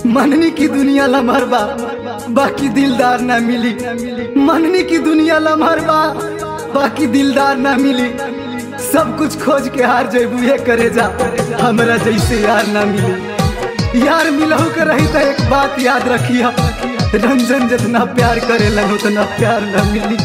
मननी की दुनिया लमहर बा बाकी दिलदार ना मिली मननी की दुनिया लमहर बा बाकी दिलदार ना मिली सब कुछ खोज के हार जेबू ये करे जा हमरा जैसे यार ना मिली यार मिलहु के रही तो एक बात याद रखिया रंजन जितना प्यार करेलन उतना प्यार ना मिली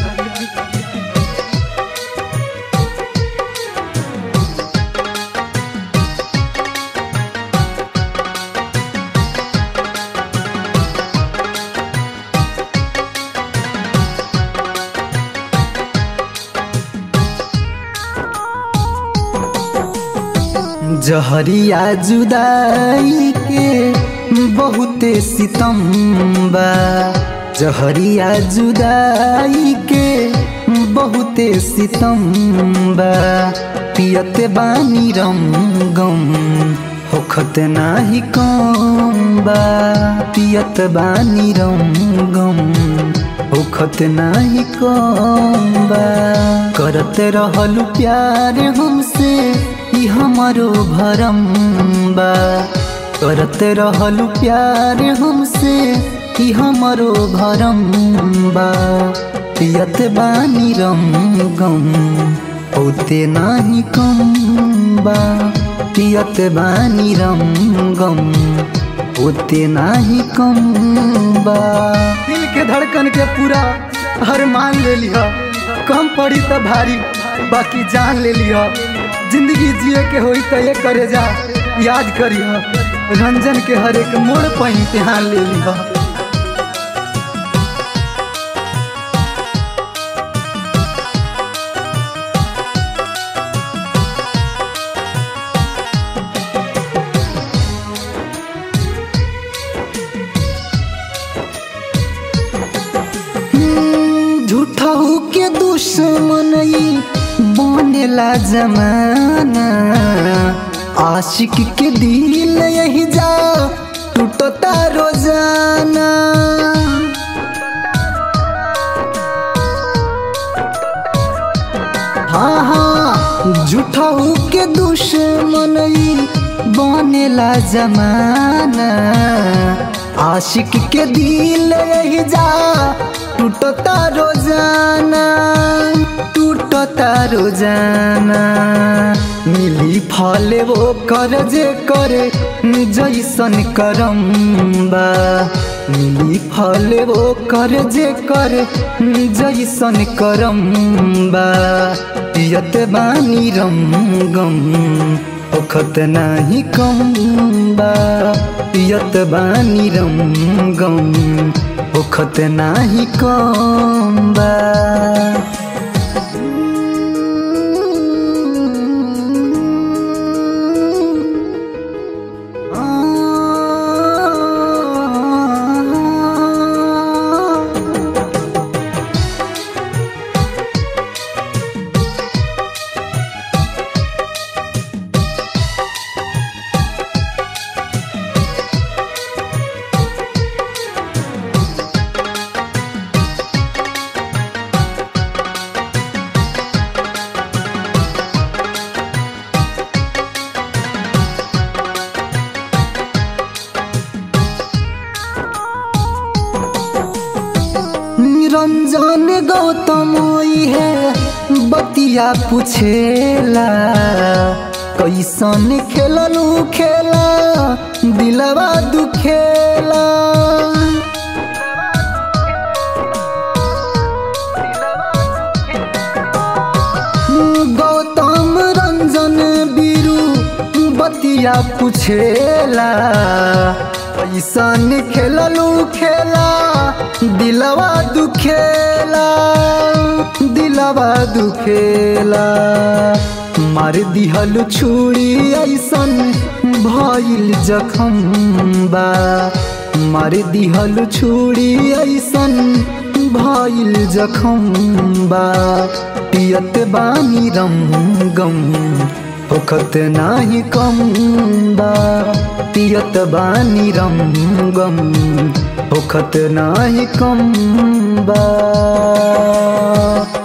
जहरिया जुदाई के बहुते सितम बा जहरिया जुदाई के बहुते सितम बा पियत बानी रम गम होखत नाही कम बा पियत बानी रम गम होखत नाही कम बा करत रहलू प्यार हमसे ई हमारो भरम बा करत रहलू प्यार हमसे ई हमारो भरम बा पियत बानी रम गम होते नाही कम बा पियत बानी रम गम होते नाही कम बा दिल के धड़कन के पूरा हर मान ले लिया कम पड़ी तो भारी बाकी जान ले लिया जिंदगी जिए के होई तो ये करे जा याद करिया रंजन के हर एक मोड़ पर इम्तिहान ले लिया झूठहू के दुश्मन बनेला जमाना आशिक के दिल यही जा टूटता रोजाना हाँ हाँ झूठहू के दुश्मन बनेला जमाना आशिक के दिल यही जा टूटता रोजाना टूटता रोजाना मिली फल वो कर जे करे जैसन करम बा मिली फल वो कर जे करे जैसन करम बा पियत बानी रम गम ओखत नाही कम बा पियत बानी रम गम ओखत नाही कम बा रंजन गौतम है बतिया पूछेला कैसन खेललू खेला दिलवा दुखेला गौतम रंजन बीरू बतिया पूछेला कैसन खेललू खेला दिलवा दुखेला दिलवा दुखेला मार दिहल छुरी ऐसन भइल जखम बा मार दिहल छुरी ऐसन भइल जखम बा पियत बानी रम गम होखत नाही कम बा पियत बानी रम गम होखत नाही कम बा